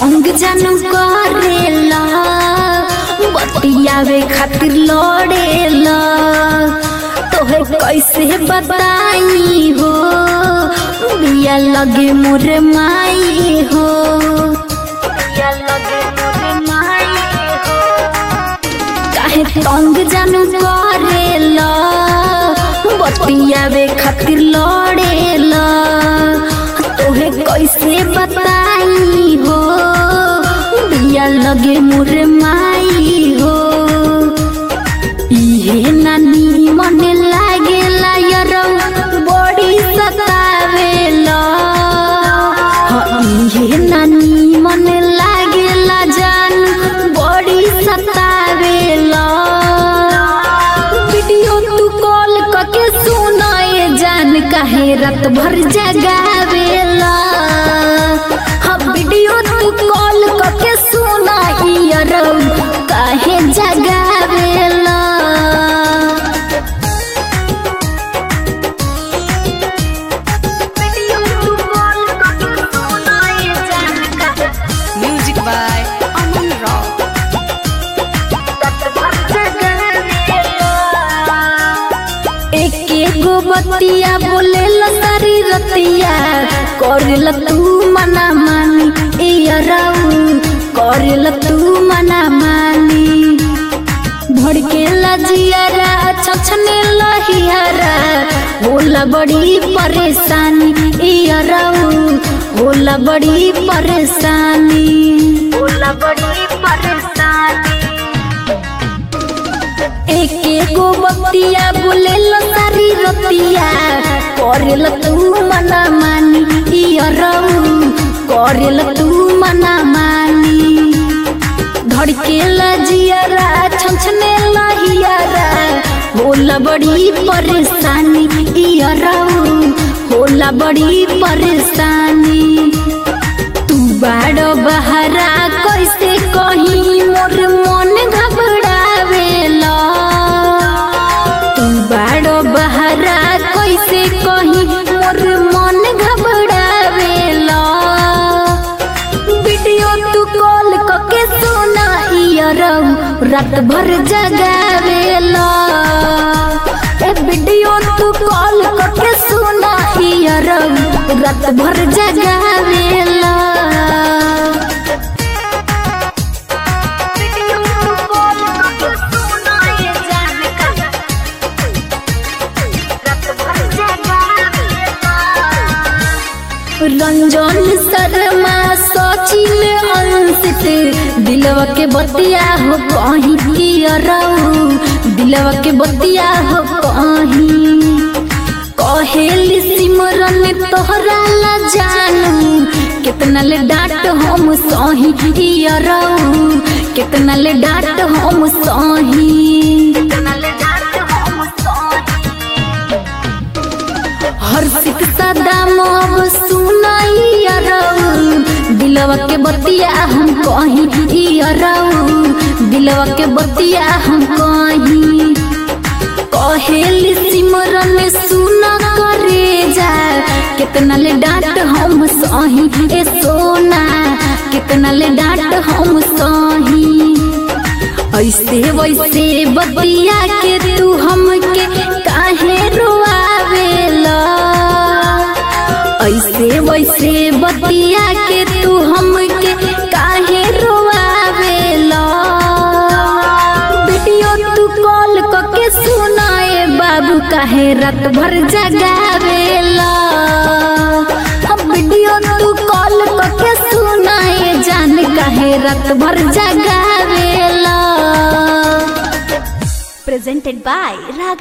तंग जानू करेला बतियावे खातिर लड़ेला तोहे कैसे बताई हो बिया लगे मोर माई हो बिया लगे मोर माई हो काहे तंग जानू करेला बतियावे खातिर लड़ेला तोहे कैसे बताई हो बिया लगे मोर माई हो इहे नानी मन लागेला यरौ बड़ी सतावेला हाँ, इहे नानी मन लागेला जान बड़ी सतावेला वीडियो तू कॉल करके सुनाए जान काहे रात भर जगावेला हाँ वीडियो तू कॉल करके सुनाई यरौ काहे जगावेला वीडियो तू कॉल करके सुनाए जान काहे Music by Aman Rock. एके गो बतिया बोले सारी रतिया करेल तू मना मानी इयराऊ करेल तू मना मानी भड़के लजियारा छछने लहियारा होला बड़ी परेशानी इयराऊ होला बड़ी परेशानी होला बड़ी परेशानी एके गो बतिया बोलेल सारी रतिया करेल तू मना मानी इयरऊ करेल तू मना मानी धड़के लजियारा छछने लहियारा होला बड़ी परेशानी इयरऊ होला बड़ी परेशानी तू बाड़ बहरा कैसे कहीं मोर मन घबरावेला तू बाड़ बहरा कैसे कहीं मोर मन घबरावेला वीडियो तू कॉल करके सुना इयरऊ रात भर जगावेला ए वीडियो तू कॉल करके सुना इयरऊ रात भर जगावेला वीडियो तू कॉल करके सुना ये जान का रात भर जगावेला रंजन शर्मा सचिन अंशित दिलवा के बतिया हो कहीं कियरऊ दिलवा के बतिया हो कहीं कहेली सिमरन तोहरा ला जानू कितना ले डांट हम सही कियरऊ कितना ले डांट हम सही कितना ले डांट हम सही हर्षित सदा मोब सुनाई अरऊ दिलवा के बतिया हम कहीं अरऊ दिलवा के बतिया हम कहीं कहेली सिमरन सुना करे जा कितना ले डांट हम सही ए सोना कितना ले डांट हम सही ऐसे वैसे बतिया के तू हमके काहे रोआवेला ऐसे वैसे बतिया के तू हमके काहे रोआवेला वीडियो तू कॉल करके सुनाए बाबू काहे रात भर जगावेला अब वीडियो तू कॉल करके सुनाए जान काहे रात भर जगावेला Presented by Rag